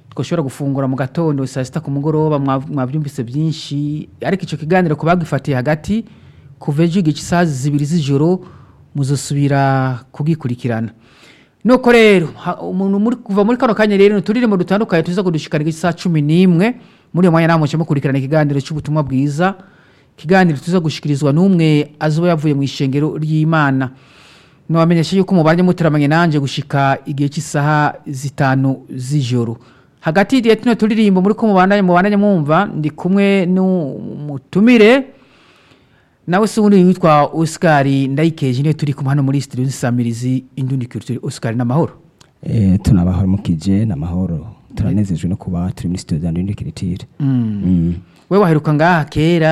twashobora gufungura mu gatondo saa sita ku mugoroba mwa- mwabyumvise byinshi ariko icyo kiganiro ku bagifatiye hagati kuva ejo igice isaha zibiri z'ijoro muzosubira kugikurikirana nuko rero ha- umuntu muri- kuva muri kano kanya rero uturirimbo dutandukanye tuza kudushikana isaha cumi n'imwe muri iyo mwanya namwe mukurikirana ikiganiro cy'ubutumwa bwiza ikiganiro tuza gushikirizwa n'umwe azuba yavuye mu ishengero ry'imana nabamenyesha yuko umubare muteramanye nanjye gushika igihe cy'isaha zitanu z'ijoro hagati ya tuno turirimbo muri ko mubandanye mubandanye mwumva ndi kumwe n'umutumire nawe se ubundi witwa Oscar ndayikeje niyo turi kumwe hano muri studio z'isamirizi indundi culture Oscar n'amahoro Eh, tunabahora mukije n'amahoro turanezejwe no kuba turi muri studio za Ndindi Kiritire Mm. we waheruka ngaha kera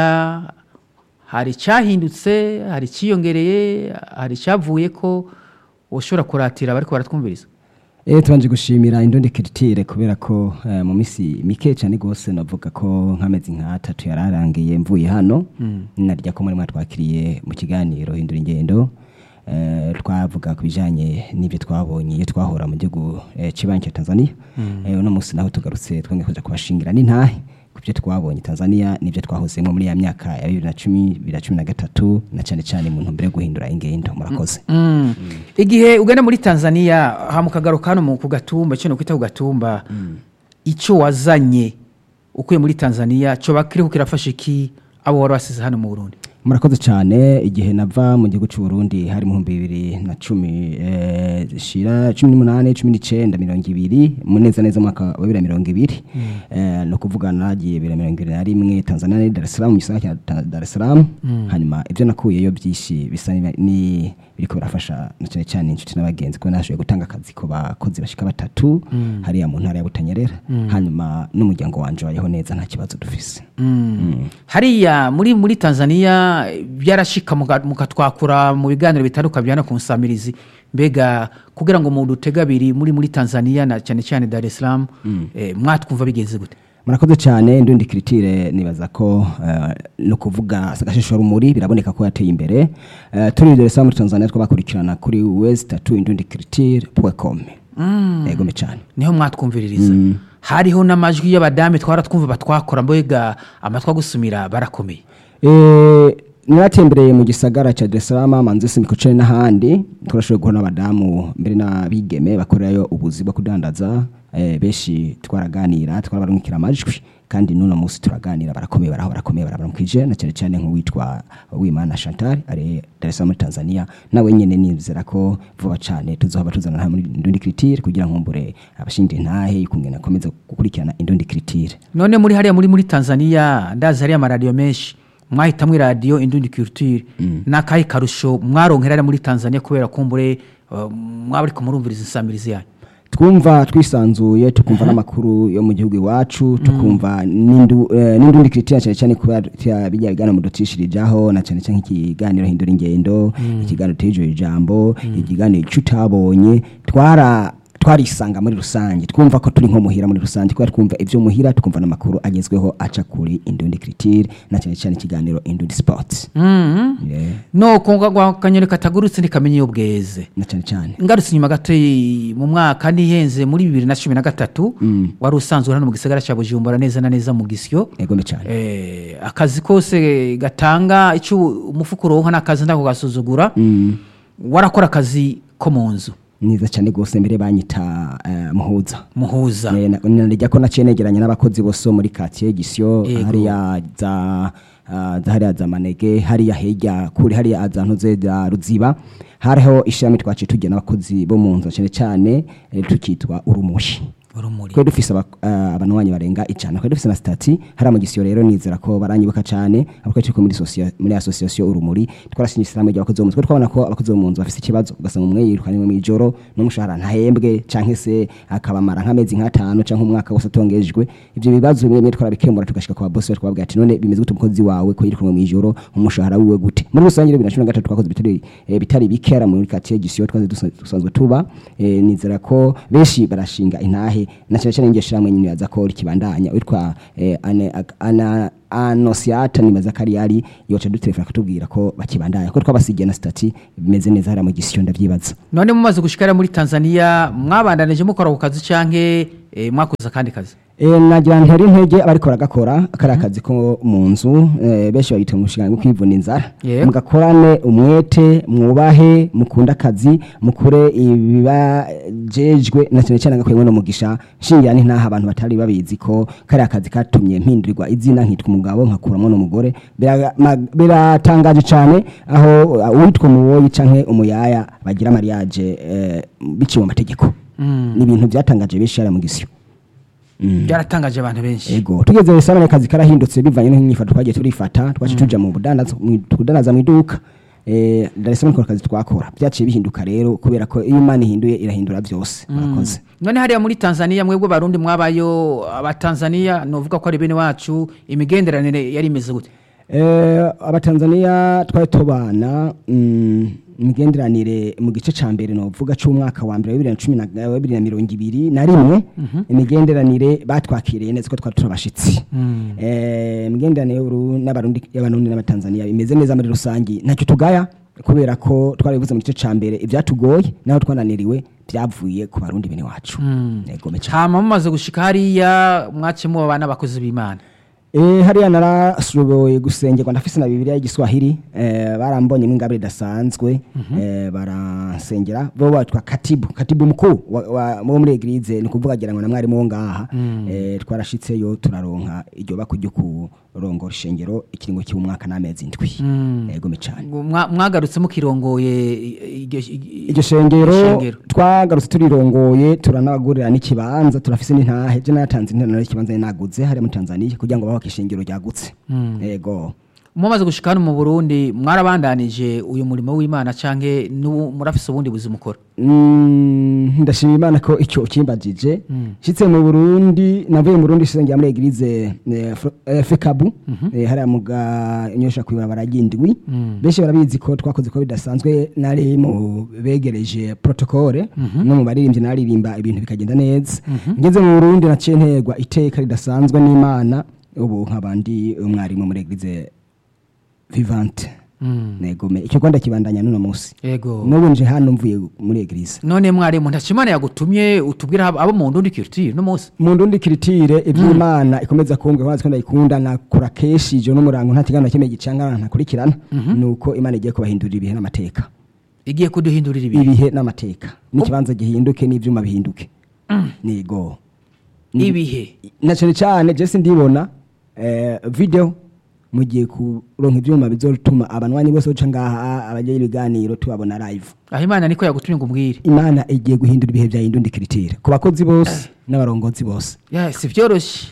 hari icyahindutse hari icyiyongereye hari icyavuye ko ushobora kuratira bariko baratwumviriza Eh, tubanje gushimira Indundi Kiritire kubera ko eh, mu misi mike cyane gose navuga ko nk'amezi nk'atatu yararangiye mvuye hano narya ko muri mwatwakiriye mu kiganiro hindura ingendo eh, twavuga ku bijanye n'ibyo twabonye iyo twahora mu gihugu eh, cy'ibanki ya Tanzania eh, uno munsi naho tugarutse twongeye kuja kubashingira n'intahe ku byo twabonye Tanzania n'ibyo twahozemo muri ya myaka ya bibiri na cumi bibiri na cumi na gatatu na cyane cyane mu ntumbero yo guhindura ingendo murakoze Mm. igihe ugana muri tanzania ha mu kagaruka hano mu- ku gatumba icyo kwita ku gatumba icyo wazanye ukuye muri tanzania cyo bakiriho kirafasha iki abo wari wasize hano mu burundi murakoze cyane igihe nava mu gihugu cy'u Burundi hari mu bihumbi bibiri na cumi eh, shira cumi n'umunani cumi n'icyenda mirongo ibiri mu neza neza umwaka wa bibiri na mirongo ibiri Eh, ni ukuvuga nagiye bibiri na mirongo ibiri na rimwe tanzania ni dar es salaam mu gisagara cya Ta- dar es salaam hanyuma ibyo nakuyeyo byinshi bisa ni- ni biriko birafasha na cyane cyane inshuti n'abagenzi kuko nashoboye gutanga akazi ku bakozi bashika batatu hariya mu ntara ya butanyerera hanyuma n'umuryango wanje wayeho neza nta kibazo dufise hariya muri muri tanzania byarashika muga- mukatwakura mu biganiro bitandukanye byana ku nsamirizi mbega kugira ngo umuntu utega abiri muri muri tanzania na cyane cyane dar es salaam eh, mwatwumva bigenze gute murakoze cyane ndundi kiritire nibaza ko eh, no kuvuga agashishwa rumuri biraboneka ko yateye imbere Eh, turi Dar es Salaam muri Tanzania twabakurikirana kuri west tatu indundi kiritire com yego me cyane niho mwatwumviririza hariho n'amajwi y'abadame twara twumva batwakora mbega amatwi agusumira barakomeye Eh, naratembereye mu gisagara cya Dar es Salaam manzese mikoce n'ahandi turashoboye guhura n'abadamu mbere n'abigeme bakorerayo ubuzi bwo kudandaza eh, benshi twaraganira twarabarungikira amajwi kandi n'uno munsi turaganira barakomeye baraho barakomeye barabaramukije na cyane cyane nk'uwitwa Wimana Chantal ari Dar es Salaam muri Tanzania nawe nyene nizera ko vuba cyane tuzohaba tuzana nta muri Indundi Critique kugira ngo mbure abashindi ntahe ikungena akomeza gukurikirana Indundi Critique none muri hariya muri muri tanzania ndazi hariya amaradiyo menshi mwahitamwo iradiyo indundi culture n'akahe karusho mwaronkera hariya muri tanzania kubera kumbure uh, mwaba ariko murumviriza insamirizi yanyu twumva twisanzuye tukumva n'amakuru yo mu gihugu iwacu tukumva n'indu- eh, n'indundi kiritira cyane cyane kuba tya- bijya biganiro mudutishirijaho na cyane cyane nk'ikiganiro hindura ingendo ikiganiro tejo ijambo ikiganiro cy'utabonye twara twarisanga muri rusange twumva ko turi nko muhira muri rusange kubera twumva ibyo muhira tukumva n'amakuru agezweho aca kuri indundi kiritire na cyane cyane ikiganiro indundi sports Yeah, no kunga kanyoni katagurutse ntikamenya iyo bweze na cyane cyane ngarutse inyuma gato i- mu mwaka ntihenze muri bibiri na cumi na gatatu wari usanzwe hano mu gisagara cya bujumbura neza na neza mu gisyo yego me cyane Eh, akazi kose gatanga icyo umufuka uronka n'akazi ndako gasuzugura warakora akazi ko mu nzu niza cyane rwose mbere banyita eh, muhuza muhuza Eh, na- narya ko naciye negeranye n'abakozi bose bo muri quartier gisyo Yego. hariya za ah, za hariya za manege hariya hirya kuri hariya za ntuze za ruziba hariho ishami twaciye tugira n'abakozi bo mu nzu cyane cyane eh, tukitwa urumushi urumuri twari dufise aba- ah, abanwanyi barenga icana twari dufise na stati hariya mu gisiyo rero nizera ko baranyibuka cyane avuga ko muri socia- muri association urumuri twarashinye isiramu ry'abakozi bo mu nzu twari twabona ko abakozi bo mu nzu bafise ikibazo ugasanga umwe yirukanywe mu ijoro n'umushahara ntahembwe canke se akabamara nk'amezi nk'atanu canke umwaka wose atongejwe ivyo bibazo bimwe bimwe twarabikemura tugashika kwa boss wacu twababwira ati none bimeze gute umukozi wawe ko yirukanywe mu ijoro umushahara wiwe gute muri rusange rero bibiri na cumi na gatatu twakoze bitari eh, bitari bikera muri quartier gisiyo twaze dusa- dusanzwe tuba eh, nizera ko benshi barashinga intahe na cyane cyane ngeshyira mwe nyine yaza ko kibandanya witwa eh, ane- ak- ana anosiata nibaza ko ari yari yoca dutelefona akatubwira ko bakibandanya ko twabasigiye na stati bimeze neza hariya mu gisiyo ndavyibaza none mumaze gushikara muri tanzania mwabandanije mukora ku kazi canke eh, mwakoze akandi kazi Eh, nagira ntera intege abariko baragakora kariya kazi ko mu nzu eh, benshi babita umushinga wo kwivuna inzara Yego. mugakorane umwete mwubahe mukunda akazi mukure ibibajejwe na cyane cyane agakwemwe no mugisha nshingira ni ntaha abantu batari babizi ko kariya kazi katumye mpindurirwa izina nkitwa umugabo nkakuramo n'umugore Bira- ma- biratangaje cyane aho uh, uwitwa umuwoyi canke umuyaya bagira mariage eh, biciye mu mategeko ni ibintu byatangaje benshi yari mu gisyo byaratangaje abantu benshi Ego tugeze resana akazi karahindutse bivanye n'inyifato twagiye turifata twaje tuja mu budandaza mu- tudanaza mu iduka eh Dar es Salaam ko akazi twakora byaciye bihinduka rero kubera ko iyo Imana ihinduye irahindura byose murakoze none hariya muri tanzania mwebwe barundi mwabayo abatanzania novuga ko ari bene wacu imigenderanire yari imeze gute eh abatanzania twari tubana mm, imigenderanire mu gice ca mbere novuga c'umwaka wa mbere wa 2010 wa 2020 na rimwe imigenderanire batwakiriye neza ko twari turabashitsi eh imigenderanire y'Uburundi n'abarundi y'abarundi n'abatanzania imeze neza muri rusangi ntacyo tugaya kubera ko twarabivuze mu gice ca mbere ivyatugoye naho twananiriwe byavuye ku barundi bene wacu yego mecha hama mumaze gushika hariya mwace muba n'abakozi b'imana Eh hariya narashoboye gusengerwa ndafise na Bibiliya y'igiswahili eh barambonye mwingabire idasanzwe eh baransengera bo batwa katibu katibu mkuu wa, wa wo muri eglise ni kuvuga gira ngo na mwari mu ngaha eh twarashitseyo turaronka iryo bako ryo kurongora ishengero ikiringo cy'umwaka n'amezi ndwi yego mecane Ngo mwa- mwagarutse mukirongoye i- iryo iryo shengero shengero. twagarutse turirongoye turanabagurira n'ikibanza turafise n'intahe je natanze interano y'ikibanza naguze hariya muri Tanzania kugira ngo babake ishengero ryagutse yego mumaze gushika hano mu burundi mwarabandanije uyu murimo w'imana canke n'ubu murafise ubundi buzima ukora Mm, ndashima imana ko icyo ukimbagije nshitse mu burundi navuye mu burundi sengera muri eglise eh, Fro- eh, fekabu eh, hariya muga nyosha kwibara ry'indwi benshi barabizi ko twakoze ko bidasanzwe nari mu begereje protokole no mu baririmbyi naririmba ibintu bikagenda neza ngeze mu burundi naciye nterwa iteka ridasanzwe n'imana ubu nkabandi umwarimu muri eglise vivante negome icyo rwanda kibandanya n'uno munsi yego n'ubu nje hano mvuye muri eglise none mwarimu ntacimana yagutumye utubwira abo mu ndundi kirutire no munsi mu ndundi kiritire iby'imana ikomeza kumbwa ko ko ndayikunda nakora kenshi ijoro n'umurango nta kiganiro kimwe gicanga ntakurikirana ni uko imana igiye kubahindurira ibihe n'amateka igiye kuduhindurira ibi ibihe n'amateka n'ikibanza gihinduke n'ibyuma bihinduke nigo ibihe na cyane cyane jesi ndibona eh, video mugiye kuronka ibyuma bizotuma abanwanyi bose baca ngaha abajya ibiganiro tubabona live aho imana niko yagutumye ngo umbwire imana igiye guhindura ibihe bya indundi kiritire ku bakozi bose n'abarongozi bose Ya, si byoroshye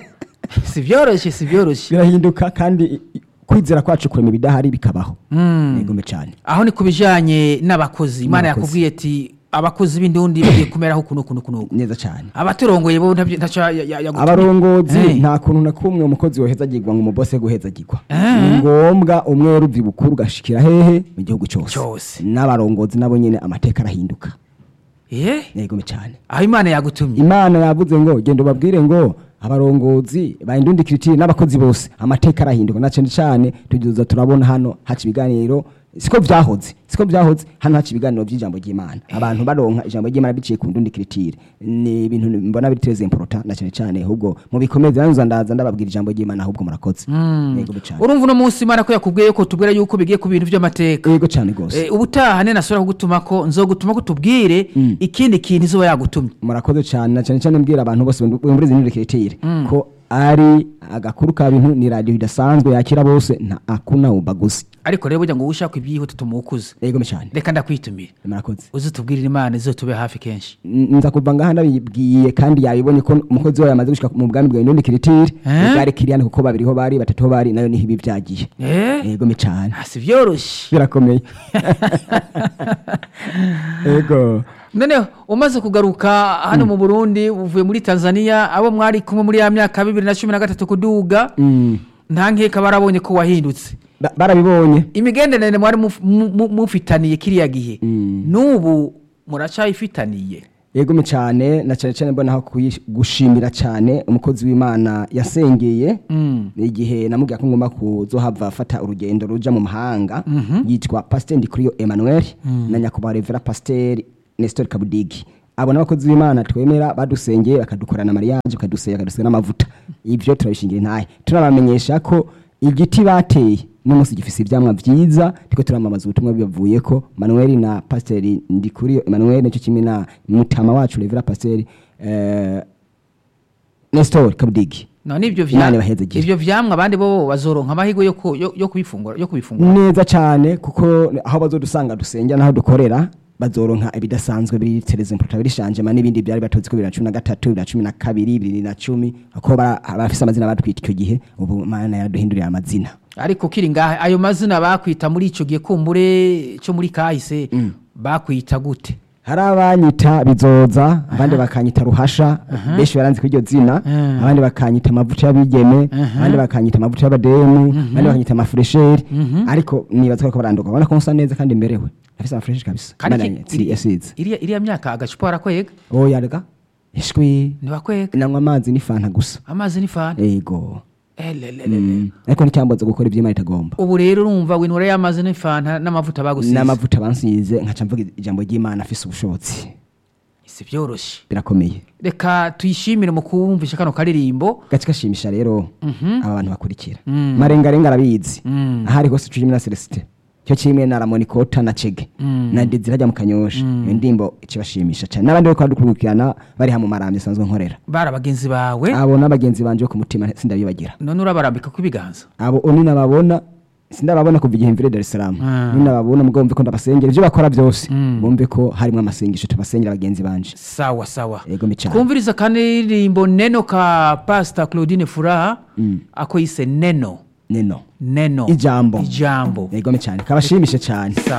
si byoroshye si byoroshye birahinduka kandi i- i- kwizera kwacu kurema ibidahari bikabaho Mm. yegome cyane aho ni ku bijanye n'abakozi imana N'abakozi. yakubwiye ati abakozi b'indundi bagiye kumeraho kuno kuno kuno neza cyane abaturongoye bo ntabyo- ntaco ya- ya- yagutumye. abarongozi Eh. nta kuntu na kumwe umukozi wohezagirwa ngo umubose guhezagirwa Eh. ni ngombwa umwe ruvi bukuru ugashikira hehe mu gihugu cyose Cyose. n'abarongozi nabo nyine amateka arahinduka Eh, yegome cyane aho imana yagutumye imana yavuze ngo genda ubabwire ngo abarongozi bahindundi kiritiri n'abakozi bose amateka arahinduka na cyane cyane tugiza turabona hano haca ibiganiro siko vyahoze siko vyahoze hano haca ibiganiro by'ijambo ry'imana abantu baronka ijambo ry'imana biciye ku ndundi kiritiri ni ibintu mbona biri très important na cyane cyane ahubwo mu bikomeze nanzo ndaza ndababwira ijambo ry'imana ahubwo murakoze yego cyane urumva uno munsi imana ko yakubwiye ko tubwira yuko bigiye ku bintu by'amateka yego cyane gose Eh, ubutaha ne nasubira kugutuma ko nzogutuma ko tubwire ikindi kintu izuba yagutumye murakoze cyane na cyane cyane mbwira abantu bose muri izi ndundi kiritiri ko ari agakuru ka bintu ni radio idasanzwe yakira bose nta akuna ubaguzi ariko rero burya ngo ushaka ibyihuta tumukuze yego cyane reka ndakwitumire murakoze uzi tubwirire imana izotube hafi kenshi N- nza kuva ngaha ndabibwiye kandi yabibonye ko umukozi wawe yamaze gushika mu bwami bwawe ndundi kiritiri Eh? bwari kiriyane kuko babiriho bari batatu bari nayo niho ibi byagiye Eh? yego cyane Ah, si byoroshye birakomeye yego noneho umaze kugaruka hano mu burundi uvuye muri tanzania abo mwari kumwe muri ya myaka bibiri na cumi na gatatu kuduga Mm. nta nkeka barabonye ko wahindutse Ba- barabibonye imigenderanire mwari muf- mu- mu- mufitaniye kiriya gihe Mm. n'ubu muracayifitaniye yego cyane na cyane cyane mbona aho kuyi- gushimira cyane umukozi w'imana yasengeye Mm. igihe namubwira ko ngomba kuzohava afata urugendo ruja mu mahanga yitwa pasiteri ndikuriyo emmanuel na nyakubahwa revera pasiteri nestor kabudigi abo n'abakozi b'imana twemera badusengeye bakadukorana mariage bakadusenga bakadusenga n'amavuta ibyo turabishingira intahe turabamenyesha ko igiti bateye n'umunsi gifise ivyamwa vyiza tiko turamamaza ubutumwa bibavuye ko manuel na pasiteri ndikuri manuel nicyo kimwe na mutama wacu revera pasiteri eh, nestor kabudigi none ivyo Imana vya ibahezagire. ivyo vyamwa abandi bo bazoronka amahirwe yo ku- yo yo kubifungura yo kubifungura neza cyane kuko aho bazodusanga dusengera n'aho dukorera bazoronka ibidasanzwe biri terezempota biri shanjema n'ibindi byari batozi ko bibiri na cumi na gatatu bibiri na cumi na kabiri bibiri na cumi ko bara- barafise amazina batwita icyo gihe ubu mana yaraduhindurira amazina ariko kiri ngaha ayo mazina bakwita muri ico gihe kumbure cyo muri kahise bakwita gute hari abanyita bizoza abandi bakanyita ruhasha benshi baranzi kuri iryo zina Mhm. abandi bakanyita amavuta y'abigeme abandi bakanyita amavuta y'abademu abandi bakanyita amafuresheri ariko nibaza ko baranduka ubona ko nsa neza kandi mberewe afise amafuresheri kabisa kandi Imana ki- yatsi- yasize iriya iriya myaka agacupa barakwega oya rega ishwi ntibakwega nanywa amazi n'ifanta gusa amazi ni fana ego elelelele Mm. ariko nticyamboza gukora ibyo imana itagomba ubu rero urumva winura y'amazi ni fanta n'amavuta bagusize n'amavuta bansize nkaca mvuga ijambo ry'imana afise ubushobozi si byoroshye birakomeye reka tuyishimire mu kumvisha kano karirimbo gace gashimisha rero aba bantu bakurikira Mm. marengarenga arabizi Mm. ahari hose cumi na celestin cyo kimwe na ramonikota na cege na dezira ajya mu kanyosha iyo ndimbo ikibashimisha cyane n'abandi bariko badukurikirana bari hamwe marambye sanzwe nkorera bari bagenzi bawe abo n'abagenzi banje bo ku mutima sindabibagira none urabarambika ku ibiganza abo oni nababona sindababona kuva igihe mvire Dar es Salaam Ah. ni nababona mugabo mve ko ndabasengera ibyo bakora byose bumve ko harimo amasengesho tubasengera bagenzi banje sawa sawa Yego micana. twumviriza kanirimbo neno ka pastor claudine furaha ako yise neno neno neno ijambo ijambo yego cyane kabashimishe cyane sawa